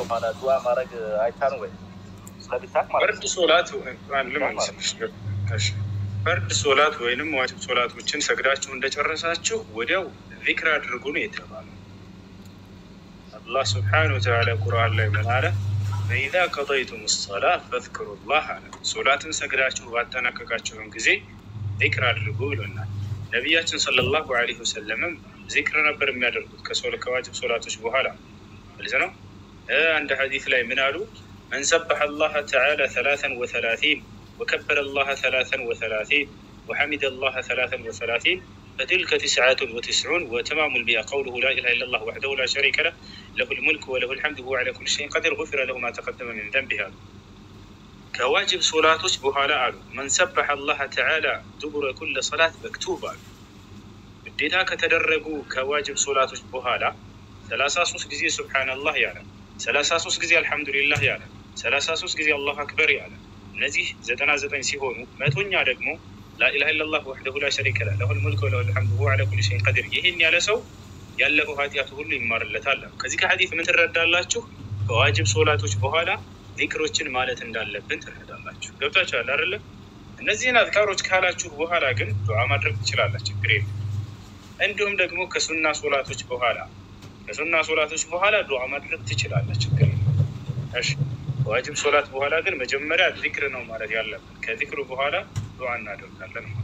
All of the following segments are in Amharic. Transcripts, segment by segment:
በኋላ ዱዓ ማድረግ አይቻልም ወይ? ስለሚታቅ ማለት ፈርድ ሶላት ልመልስልሽ። እሺ። ፈርድ ሶላት ወይንም ዋጅብ ሶላቶችን ሰግዳችሁ እንደጨረሳችሁ ወዲያው ዚክር አድርጉ ነው የተባለው። አላህ ስብሓነሁ ወተዓላ ቁርአን ላይ ምን አለ? ፈኢዛ ቀضይቱም ሰላ ፈዝክሩ ላህ አለ። ሶላትን ሰግዳችሁ ባጠናቀቃችሁን ጊዜ ዚክር አድርጉ ብሎናል። ነቢያችን ሰለላሁ ዐለይሂ ወሰለምም ዚክር ነበር የሚያደርጉት ከሶል- ከዋጅብ ሶላቶች በኋላ ግልጽ ነው። እ አንድ ሐዲስ ላይ ምን አሉ? መን ሰበሐ አላህ ተዓላ ሰላሰን ወሰላሲን ወከበረ አላህ ሰላሰን ወሰላሲን ወሐሚደ አላህ ሰላሰን ወሰላሲን فتلك تسعة وتسعون وتمام البيئة قوله لا إله إلا الله وحده لا شريك له له الملك وله الحمد وهو على كل شيء قدير غفر له ما تقدم من ذنبه كواجب صلاتش بهالا አሉ من سبح الله تعالى دبر كل صلاة مكتوب አሉ ግዴታ ከተደረጉ ከዋጅብ ሶላቶች በኋላ ሰላሳ ሶስት ጊዜ ሱብሓነላህ ያለ ሰላሳ ሶስት ጊዜ አልሐምዱሊላህ ያለ ሰላሳ ሶስት ጊዜ አላሁ አክበር ያለ እነዚህ ዘጠና ዘጠኝ ሲሆኑ መቶኛ ደግሞ ላኢላሃ ኢለላህ ወሕደሁ ላ ሸሪከ ለህ ለሁል ሙልክ ወለሁል ሐምዱ ወሁወ ዐላ ኩሊ ሸይኢን ቀዲር። ይህን ያለ ሰው ያለፈው ኃጢአቱ ሁሉ ይማርለታል። ከዚህ ከሐዲስ ምን ትረዳላችሁ? ከዋጅብ ሶላቶች በኋላ ዚክሮችን ማለት እንዳለብን ትረዳላችሁ። ገብታችኋል አይደለ? እነዚህን አዝካሮች ካላችሁ በኋላ ግን ዱዓ ማድረግ ትችላላችሁ፣ ችግር የለም። እንዲሁም ደግሞ ከሱና ሶላቶች በኋላ ከሱና ሶላቶች በኋላ ዱዓ ማድረግ ትችላለህ፣ ችግር የለም። እሺ ከዋጅብ ሶላት በኋላ ግን መጀመሪያ ዚክር ነው ማለት ያለብን። ከዚክሩ በኋላ ዱዓ እናደርጋለን ማለት ነው።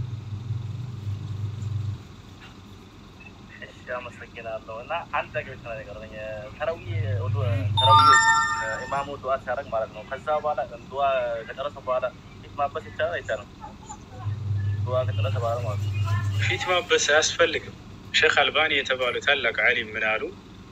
እሺ፣ አመሰግናለሁ። እና አንድ ነገር ብቻ ነገር ነኝ። ተረዊ ተረዊ ኢማሙ ዱዓ ሲያደርግ ማለት ነው። ከዛ በኋላ ዱዓ ከጨረሰ በኋላ ፊት ማበስ ይቻላል አይቻልም? ዱዓ ከጨረሰ በኋላ ማለት ነው። ፊት ማበስ አያስፈልግም። ሼክ አልባኒ የተባሉ ታላቅ ዓሊም ምን አሉ?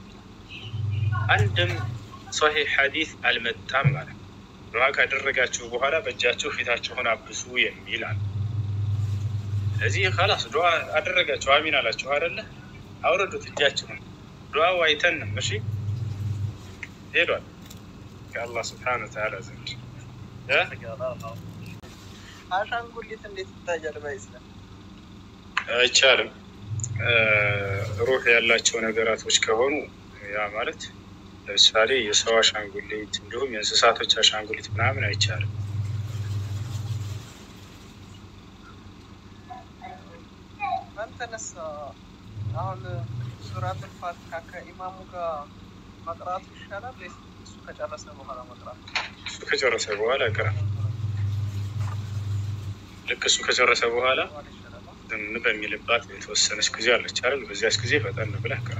አንድም ሶሒህ ሐዲስ አልመጣም ማለት ነው። ዱዓ ካደረጋችሁ በኋላ በእጃችሁ ፊታችሁን አብሱ የሚል አለ። ስለዚህ ከላስ ዱዓ አደረጋችሁ አሚን አላችሁ አይደለ? አውረዱት እጃችሁን። ዱዓው አይተንም። እሺ ሄዷል ከአላህ ስብሓነሁ ወተዓላ ዘንድ እ አመሰግናለሁ። አሻንጉሊት እንዴት ይታያል? በኢስላም አይቻልም። ሩህ ያላቸው ነገራቶች ከሆኑ ያ ማለት ለምሳሌ የሰው አሻንጉሊት እንዲሁም የእንስሳቶች አሻንጉሊት ምናምን አይቻልም። አንተነስ አሁን ሱራቱል ፋቲሃ ከኢማሙ ጋር መቅራቱ ይሻላል ወይስ እሱ ከጨረሰ በኋላ መቅራቱ? እሱ ከጨረሰ በኋላ ቅራ። ልክ እሱ ከጨረሰ በኋላ በኋላ ይሻላል። ዝም በሚልባት የተወሰነች ጊዜ አለች አይደል? በዚያች ጊዜ ፈጠን ብለህ ቅራ።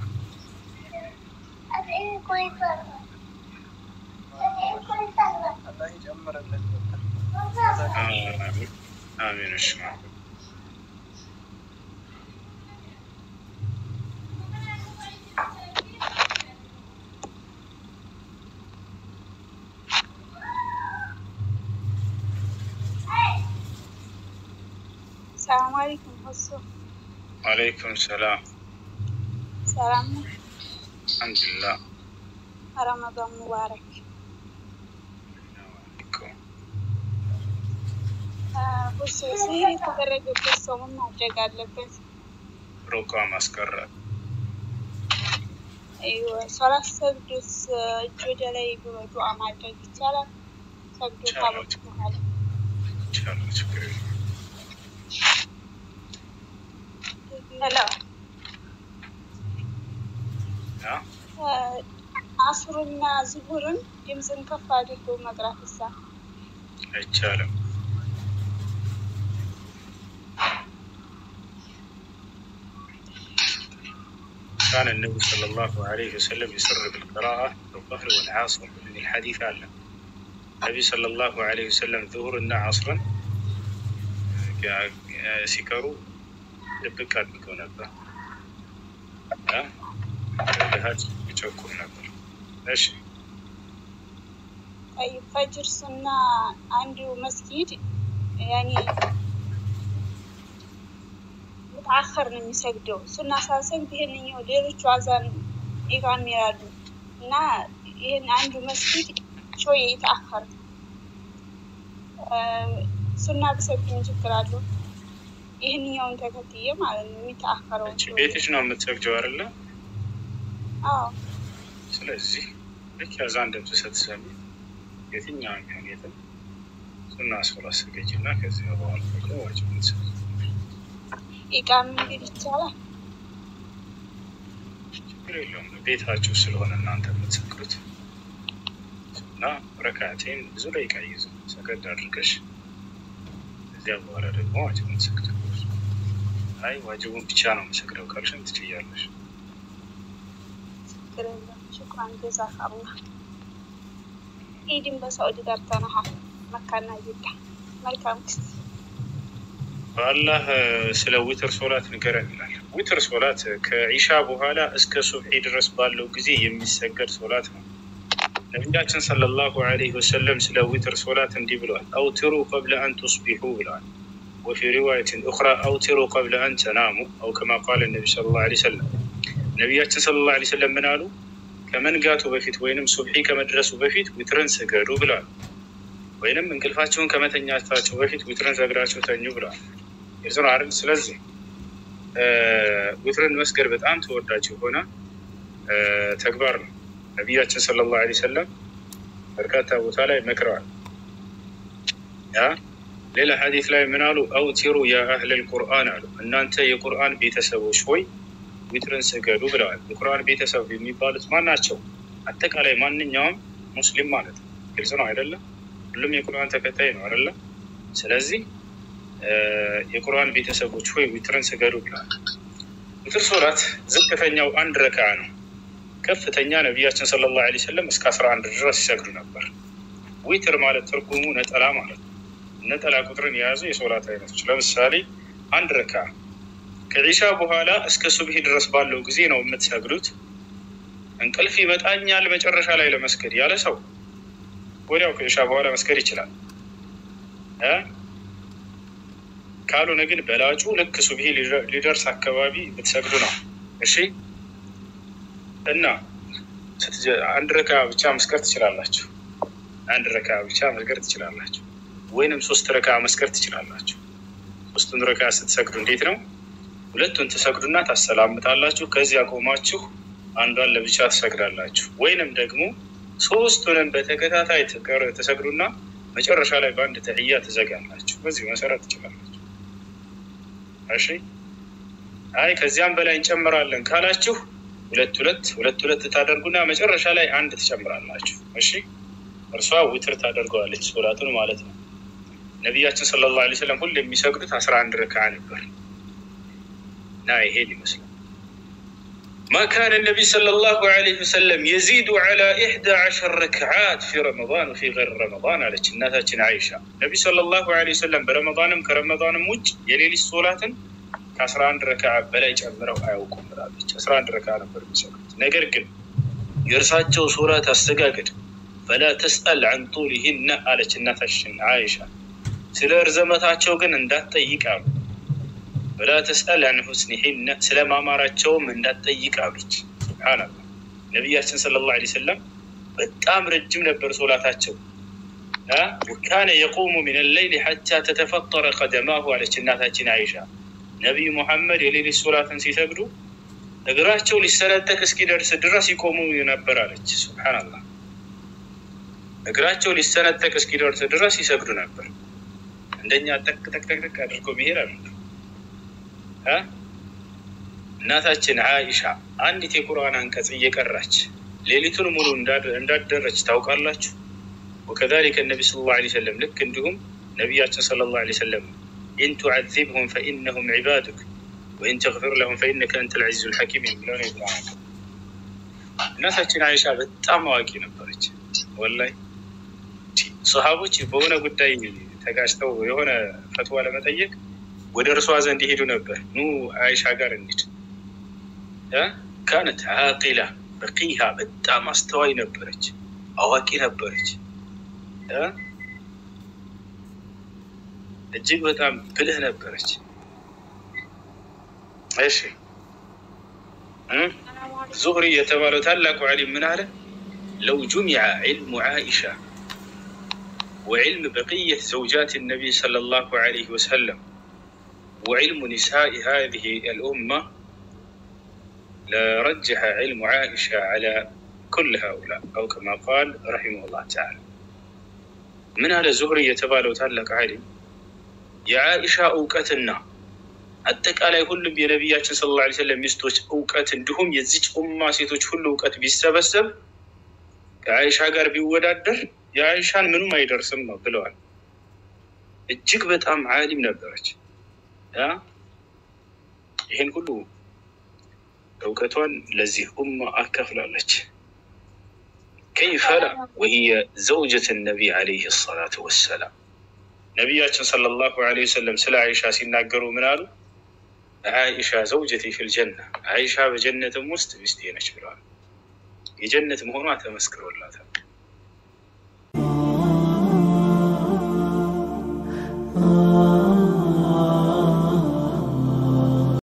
አላህ ይጨምርልን። አሚን አሚን። እሺ ሰላም አለይኩም ሆሶ አለይኩም ሰላም ሰላም ነው። አልሐምዱሊላህ። ረመዳን ሙባረክ። ሆሶ ሲህር የተደረገበት ሰው ምን ማድረግ አለበት? ሩቃ ማስቀረት አይወ ሶላት ሰግዶስ እጅ ወደ ላይ ብሎ ዱዓ ማድረግ ይቻላል? ሰግዶ ካበቁ በኋላ ይቻላል፣ ችግር የለም። ሄሎ ያ አስሩና ዝሁርን ድምፅን ከፍ አድርጎ መቅራት ይሳ አይቻልም። كان النبي صلى الله عليه وسلم يسر بالقراءة بالظهر والعصر من الحديث عنه النبي صلى الله عليه وسلم ظهر እና عصرا ሲቀሩ ድብቅ አድርገው ነበር እ ድሀት ይቸኩር ነበር። እሺ አይ ፈጅር ሱና አንዱ መስጊድ ያኔ ሙተአኸር ነው የሚሰግደው። ሱና ሳሰግድ ይህንኛው ሌሎቹ አዛን ኢቃም ይላሉ እና ይህን አንዱ መስጊድ ሾየ ይተአኸር ሱና ብሰግድ ምን ችግር አለው? ይህንኛውን ተከትዬ ማለት ነው የሚተአኸረውን አንቺ ቤትሽ ነው የምትሰግጀው አይደለ? አዎ ስለዚህ ልክ ያዛን ድምፅ ስትሰሚ የትኛውም ይሁን የትም ሱና ሶላት ስገጂ እና ከዚያ በኋላ ደግሞ ዋጅቡን ስገጂ። ኢቃም እንግዲህ ይቻላል። ችግር የለውም ቤታችሁ ስለሆነ እናንተ የምትሰግዱት እና ረካቴን ብዙ ደቂቃ ይይዙ ሰገድ አድርገሽ ከዚያ በኋላ ደግሞ ዋጅቡን ሰግድ። አይ ዋጅቡን ብቻ ነው የምሰግደው ካልሽም ትችያለሽ። ችግር የለም። ሽኩራን ጀዛካላ። ኢድን በሳዑዲ ገብተናሃል። መካና ጅዳ መልካም ጊዜ። በአላህ ስለ ዊትር ሶላት ንገረን ይላል። ዊትር ሶላት ከኢሻ በኋላ እስከ ሱብሒ ድረስ ባለው ጊዜ የሚሰገድ ሶላት ነው። ነቢያችን ሰለላሁ ዐለይሂ ወሰለም ስለ ዊትር ሶላት እንዲህ ብለዋል። አውትሩ ቀብለ አን ቱስቢሑ ብለዋል። ወፊ ሪዋየትን ኡኽራ አውትሩ ቀብለ አን ተናሙ አው ከማ ቃለ ነቢ ሰለላሁ ዐለይሂ ወሰለም። ነቢያችን ሰለላሁ ዐለይሂ ወሰለም ምን አሉ? ከመንጋቱ በፊት ወይንም ሱብሒ ከመድረሱ በፊት ዊትርን ስገዱ ብለዋል። ወይንም እንቅልፋቸውን ከመተኛታቸው በፊት ዊትርን ሰግዳቸው ተኙ ብለዋል። ግልጽ ነው አይደል? ስለዚህ ዊትርን መስገድ በጣም ተወዳጅ የሆነ ተግባር ነው። ነቢያችን ሰለላሁ ዐለይሂ ወሰለም በርካታ ቦታ ላይ መክረዋል። ያ ሌላ ሐዲስ ላይ ምን አሉ? አውቲሩ ያ አህለል ቁርአን አሉ፣ እናንተ የቁርአን ቤተሰቦች ሆይ ዊትርን ስገዱ ብለዋል። የቁርአን ቤተሰብ የሚባሉት ማን ናቸው? አጠቃላይ ማንኛውም ሙስሊም ማለት ነው። ግልጽ ነው አይደለም? ሁሉም የቁርአን ተከታይ ነው አይደለም? ስለዚህ የቁርአን ቤተሰቦች ሆይ ዊትርን ስገዱ ብለዋል። ዊትር ሶላት ዝቅተኛው አንድ ረካ ነው። ከፍተኛ ነቢያችን ሰለላሁ ዐለይሂ ወሰለም እስከ አስራ አንድ ድረስ ይሰግዱ ነበር። ዊትር ማለት ትርጉሙ ነጠላ ማለት ነው። ነጠላ ቁጥርን የያዙ የሶላት አይነቶች ለምሳሌ አንድ ረካ ከዒሻ በኋላ እስከ ሱብሂ ድረስ ባለው ጊዜ ነው የምትሰግዱት። እንቅልፍ ይመጣኛል መጨረሻ ላይ ለመስገድ ያለ ሰው ወዲያው ከዒሻ በኋላ መስገድ ይችላል። ካልሆነ ግን በላጩ ልክ ሱብሂ ሊደርስ አካባቢ ብትሰግዱ ነው። እሺ እና አንድ ረካ ብቻ መስገድ ትችላላችሁ። አንድ ረካ ብቻ መስገድ ትችላላችሁ፣ ወይንም ሶስት ረካ መስገድ ትችላላችሁ። ሶስቱን ረካ ስትሰግዱ እንዴት ነው? ሁለቱን ትሰግዱና ታሰላምጣላችሁ። ከዚያ ቆማችሁ አንዷን ለብቻ ትሰግዳላችሁ። ወይንም ደግሞ ሶስቱንም በተከታታይ ትሰግዱና መጨረሻ ላይ በአንድ ተህያ ትዘጋላችሁ። በዚህ መሰረት ትችላላችሁ። እሺ አይ ከዚያም በላይ እንጨምራለን ካላችሁ ሁለት ሁለት ሁለት ሁለት ታደርጉና መጨረሻ ላይ አንድ ትጨምራላችሁ። እሺ እርሷ ውትር ታደርገዋለች ሶላቱን ማለት ነው። ነቢያችን ሰለላሁ ዐለይሂ ወሰለም ሁሉ የሚሰግዱት አስራ አንድ ረካ ነበር እና ይሄን ይመስላል። ማ ካነ ነቢይ ሰለላሁ ዐለይሂ ወሰለም የዚዱ ዐላ ኢሕዳ ዐሸር ረክዓት ፊ ረመዳን ወፊ ገይር ረመዳን አለች እናታችን አይሻ። ነቢይ ሰለላሁ ዐለይሂ ወሰለም በረመዳንም ከረመዳንም ውጭ የሌሊት ሶላትን ከአስራ አንድ ረካ በላይ ጨምረው አያውቁም ብላለች። አስራ አንድ ረካ ነበር የሚሰሩት። ነገር ግን የእርሳቸው ሶላት አስተጋገድ ፈላ ተስአል አን ጡሊሂነ አለች እናታችን አይሻ። ስለ እርዘመታቸው ግን እንዳትጠይቅ አሉ። ፈላ ተስአል አን ሁስኒሂነ ስለ ማማራቸውም እንዳትጠይቅ አሉች። ሱብሓነላህ ነቢያችን ሰለላሁ ዐለይሂ ወሰለም በጣም ረጅም ነበር ሶላታቸው። ወካነ የቁሙ ሚን ሌይሊ ሐታ ተተፈጠረ ቀደማሁ አለች እናታችን አይሻ። ነቢይ ሙሐመድ የሌሊት ሶላትን ሲሰግዱ እግራቸው ሊሰነጠቅ እስኪደርስ ድረስ ይቆሙ ነበር አለች። ሱብሓነላህ እግራቸው ሊሰነጠቅ እስኪደርስ ድረስ ይሰግዱ ነበር። እንደኛ ጠቅ ጠቅ ጠቅ ጠቅ አድርገው መሄድ አለ። እናታችን አይሻ አንዲት የቁርአን አንቀጽ እየቀራች ሌሊቱን ሙሉ እንዳደረች ታውቃላችሁ። ወከዛሊከ ነቢ ሰለላሁ ዐለይሂ ወሰለም ልክ እንዲሁም ነቢያችን ሰለላሁ ዐለይሂ ወሰለም ኢን ቱዐዚብሁም ፈኢነሁም ዒባዱክ ወኢን ተግፊር ለሁም ፈኢነከ አንተ ልዐዚዙ ልሐኪም የሚለው ነው። የቁርአን እናታችን አይሻ በጣም አዋቂ ነበረች። ወላሂ ሰሃቦች በሆነ ጉዳይ ተጋጭተው የሆነ ፈትዋ ለመጠየቅ ወደ እርሷ ዘንድ ይሄዱ ነበር። ኑ አይሻ ጋር እንሂድ። ካነት ዓቂላ በቂሃ በጣም አስተዋይ ነበረች፣ አዋቂ ነበረች። እጅግ በጣም ብልህ ነበረች። እሺ ዙህሪ የተባለው ታላቁ ዓሊም ምን አለ? ለው ጁሚዐ ዒልሙ ዓኢሻ ወዕልም በቅየት ዘውጃት ነቢይ ሰለላሁ ዐለይሂ ወሰለም ወዕልሙ ኒሳኢ ሃዚሂ አልኡማ ለረጀሐ ዒልሙ ዓኢሻ ዐላ ኩል ሃኡላ አው ከማ ቃል ረሒመሁላህ ተዓላ ምን አለ ዙህሪ የተባለው ታላቅ ዓሊም የዓኢሻ እውቀትና አጠቃላይ ሁሉም የነቢያችን ስለ ላ ሰለም ሚስቶች እውቀት እንዲሁም የዚች ኡማ ሴቶች ሁሉ እውቀት ቢሰበሰብ ከዓኢሻ ጋር ቢወዳደር የዓኢሻን ምኑም አይደርስም ነው ብለዋል። እጅግ በጣም ዓሊም ነበረች። ያ ይህን ሁሉ እውቀቷን ለዚህ ኡማ አካፍላለች። ከይፈ ላ ወህየ ዘውጀት ነቢይ ዓለይህ ሰላቱ ወሰላም ነቢያችን ሰለላሁ ዓለይሂ ወሰለም ስለ አይሻ ሲናገሩ ምን አሉ? አይሻ ዘውጀቲ ፊል ጀና፣ አይሻ በጀነትም ውስጥ ሚስቴ ነች ብለዋል። የጀነት መሆኗ ተመስክሮላታል።